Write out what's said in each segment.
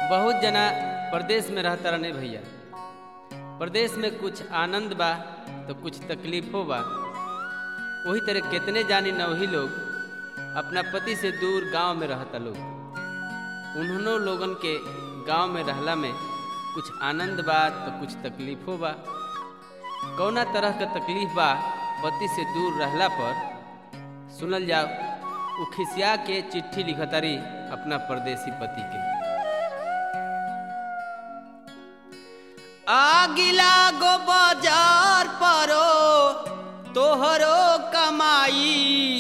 बहुत जना परदेश में रहता रहने भैया परदेश में कुछ आनंद बा तो कुछ तकलीफो बा वही तरह कितने जानी न वही लोग अपना पति से दूर गांव में रहता लोग उन्होंने लोगन के गांव में रहला में कुछ आनंद बा तो कुछ तकलीफो बा कौना तरह का तकलीफ बा पति से दूर रहला पर सुनल जाओ उ खिसिया के चिट्ठी लिखतारी अपना परदेसी पति के आगिला गो बाजार परो तोहरो कमाई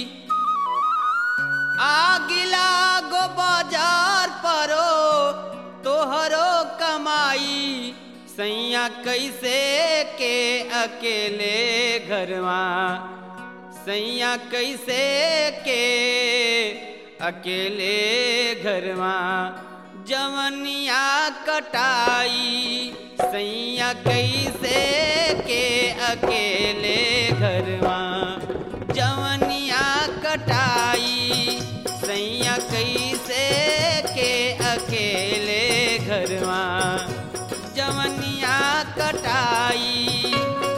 आगिला गो बाजार परो तोहरो कमाई सैया कैसे के अकेले घरवा सैया कैसे के अकेले घरवा जवनिया कटाई सैया कैसे के अकेले घरवा जवनिया कटाई सैया कैसे के अकेले घरवा जवनिया कटाई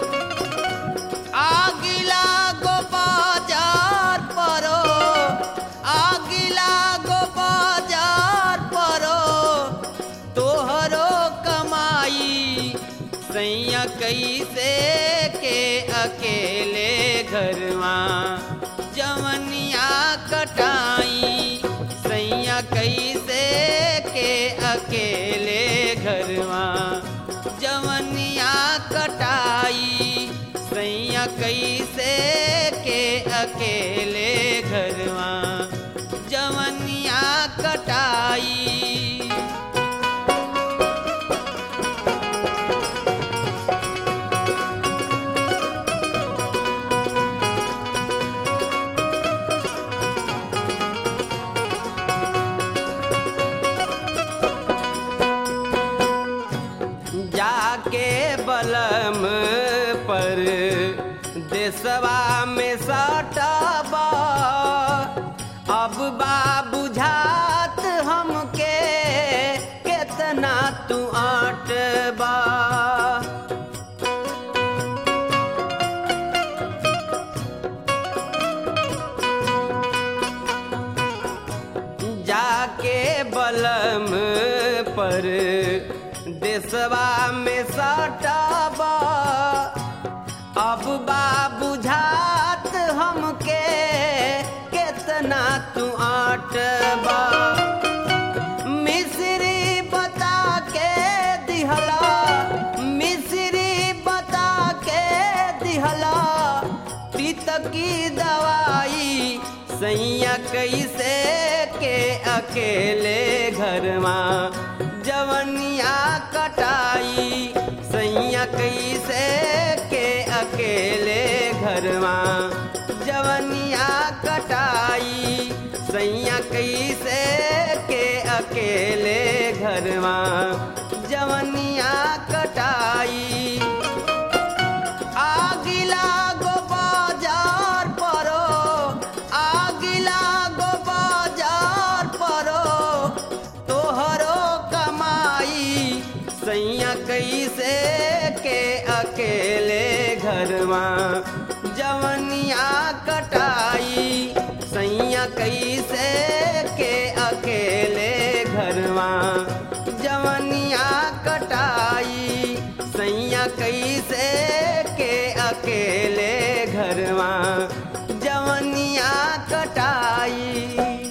आगिला गो बाजार परो आगिला गो बाजार परो तोहरो कमाई सैया कैसे के अकेले घरवा जवनिया कटाई सैया कैसे के अकेले घरवा जवनिया कटाई सैया कैसे के अकेले घरवा जवनिया कटाई जाके बलम पर देसवा में सटबा अब बा बुझात हमके केतना तू आटबा जाके बलम पर देसवा में सटबा अब बा बुझात हमके केतना तू आटबा मिश्री बता के दिहला मिश्री बता के दिहला प्रीत की दवाई सैया कैसे के अकेले घरवा जवनिया कटाई सैया कैसे के अकेले घरवा जवनिया कटाई सैया कैसे के अकेले घरवा जवनिया कटाई आगिला गो बाजार परो आगिला गो बाजार परो तोहरो कमाई सैया कैसे के अकेले घरवा जवनिया कटाई सैया कैसे के अकेले घरवा जवनिया कटाई सैया कैसे के अकेले घरवा जवनिया कटाई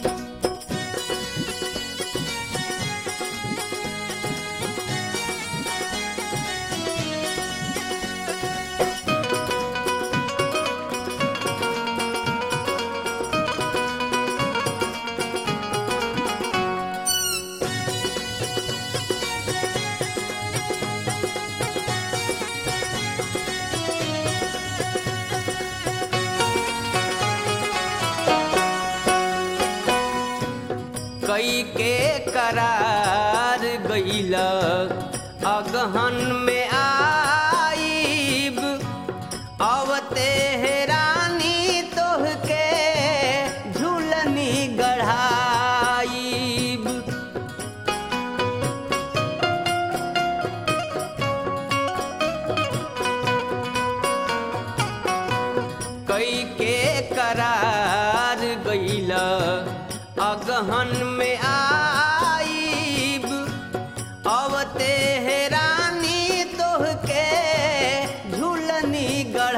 कई के करार गईल अगहन में आईब अवते रानी तोहके झूलनी गढ़ाईब अगहन में आईब अवते हेरानी तोहके झूलनी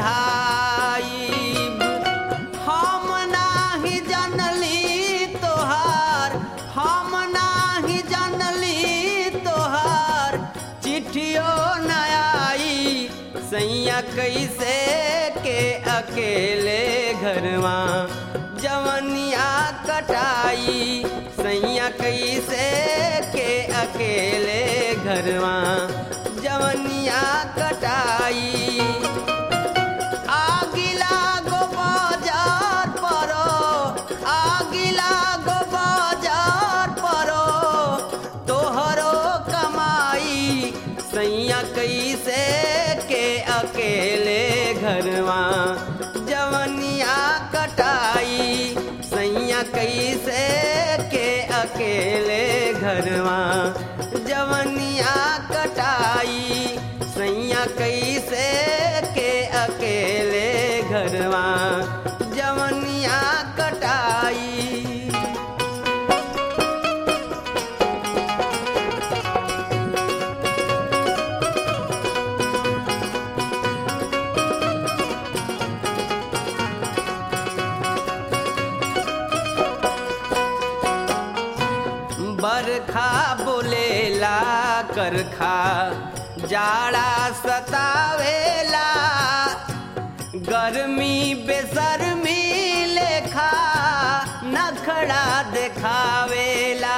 गढ़ाईब हम नाही जनली तोहार हम नाही जनली तोहार चिट्ठियो न आई सैया कैसे के अकेले घरवा जवनिया कटाई सैया कैसे के अकेले घरवा जवनिया कटाई आगिला गो बाजार परो आगिला गो बाजार परो तोहरो कमाई सैया कैसे के अकेले घरवा जवनिया कटाई सैया कैसे के अकेले घरवा जवनिया कटाई सैया कैसे के अकेले घरवा जवनिया कटाई बरखा बोलेला करखा जाड़ा सतावेला गर्मी बेसरमी लेखा नखड़ा देखावेला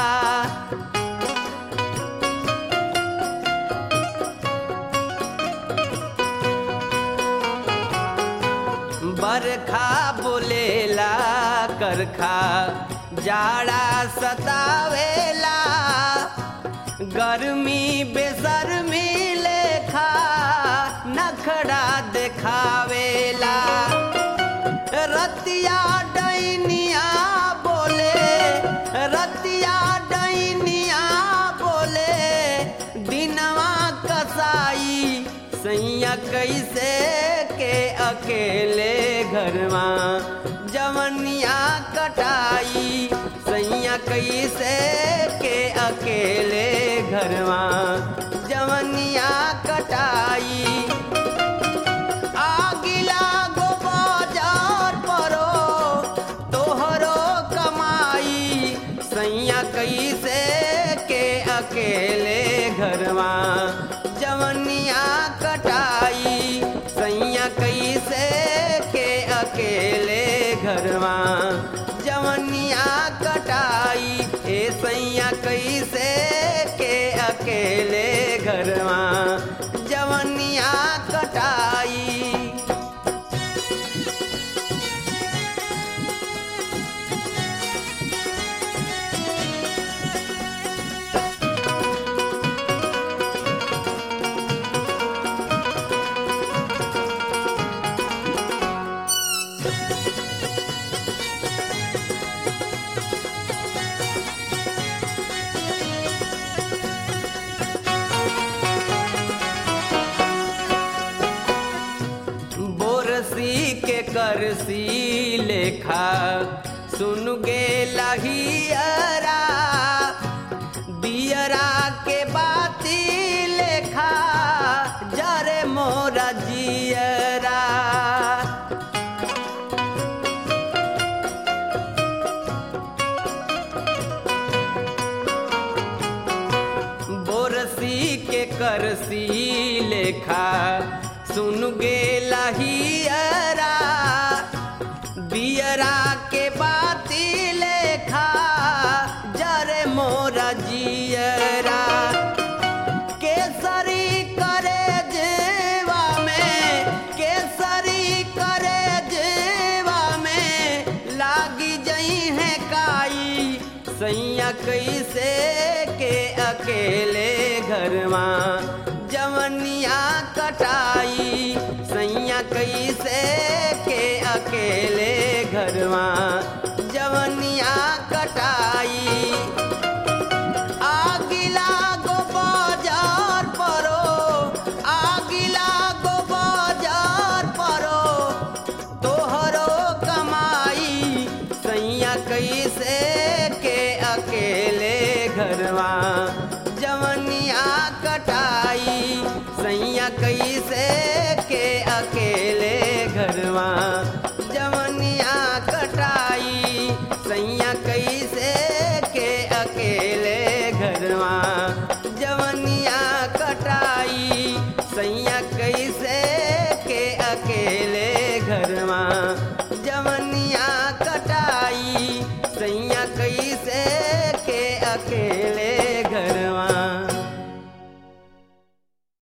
बरखा बोलेला करखा जाड़ा सतावेला गर्मी बेसरमी लेखा नखड़ा देखावेला रतिया डैनिया बोले रतिया डैनिया बोले दिनवा कसाई सैया कैसे के अकेले घरवा जवनिया कटाई सैया कैसे के अकेले घरवा जवनिया कटाई आगिला गो बाजार परो तोहरो कमाई सैया कैसे के अकेले घरवा जवनिया कटाई सैया कैसे के अकेले घरवा जवनिया कटाई ए सैया कैसे के अकेले घरवा जवनिया कटाई बोरसी के करसी लेखा सुन गे लहियरा बियरा के बाती लेखा जरे मोरा जियरा बोरसी के करसी लेखा सुन गे लहियरा बियरा के बाती लेखा जरे मोरा जियरा केसरी करे जेवा में केसरी करे जेवा में लागी जई है काई सैया कैसे के अकेले घरवा जवनिया कटाई सैया कैसे के अकेले घरवा जवनिया कटाई आगिला गो बाजार परो आगिला गो बाजार परो तोहरो कमाई सैया कैसे जवनिया कटाई सैया कैसे